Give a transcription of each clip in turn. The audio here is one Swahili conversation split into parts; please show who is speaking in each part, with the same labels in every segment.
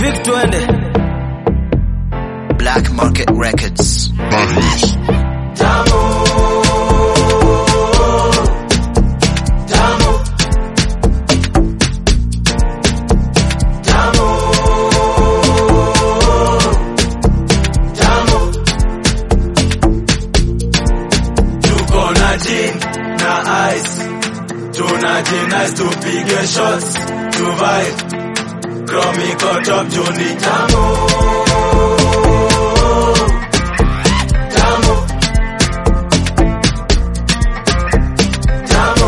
Speaker 1: Vic twende.
Speaker 2: Black Market Records.
Speaker 3: Badness.
Speaker 4: tuko na gin na ice tuna gin ice tupige shots tuvae kromiko top juni tamu tamu tamu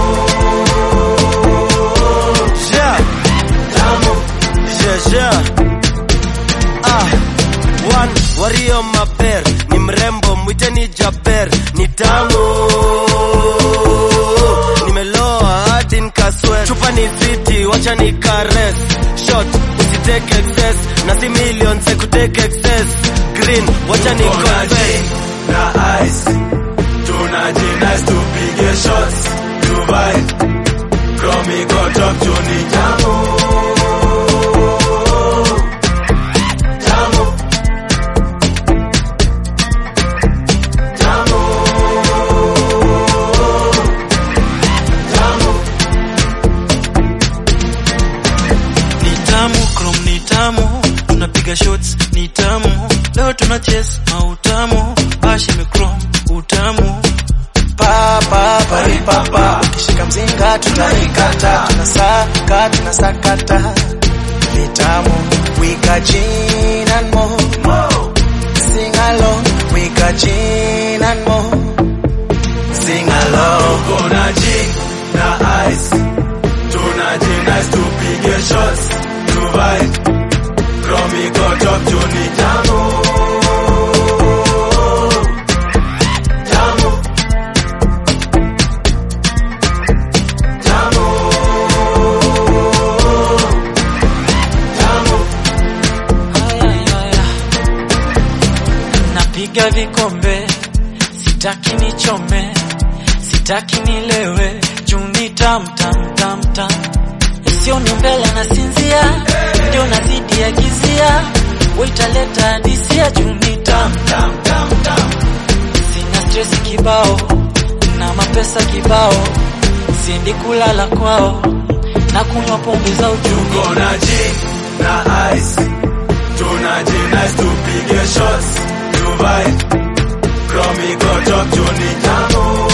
Speaker 1: Yeah,
Speaker 4: tamu
Speaker 1: yeah, yeah. Ah, one wario maber ni mrembo mwiteni Jaber ni tamu nimeloa hadi nikaswe chupa ni fiti wacha ni kares shot usiteke excess na si million sekuteke excess green wacha ni
Speaker 4: Tuna
Speaker 1: confess
Speaker 4: gin na ice tuna gin ice tupige shots tuvae kromiko top juni tamu tamu tamu tamu
Speaker 5: ni tamu chrome ni tamu tunapiga shots ni tamu leo tuna chase mautamu bashi chrome utamu
Speaker 6: papa pari papa ukishika mzinga tunaikata tunasaka tunasakata vitamu we got gin and more sing along we got gin and more sing along
Speaker 4: Tuna gin na ice tuna gin ice tupige shots tuvae kromiko top juni tamu tamu tamu tamu
Speaker 5: Ayayaya. napiga vikombe sitaki nichome sitaki nilewe juu ni tam tam tam tam isioni mbele na sinzia ndio nazidi ya gizia waitaleta hadisia juu ni tam tam tam tam sina stresi kibao na mapesa kibao siendi kulala kwao na kunywa pombe za uchungu
Speaker 4: Tuna gin na ice tuna gin ice tupige shots tuvae kromiko top juni tamu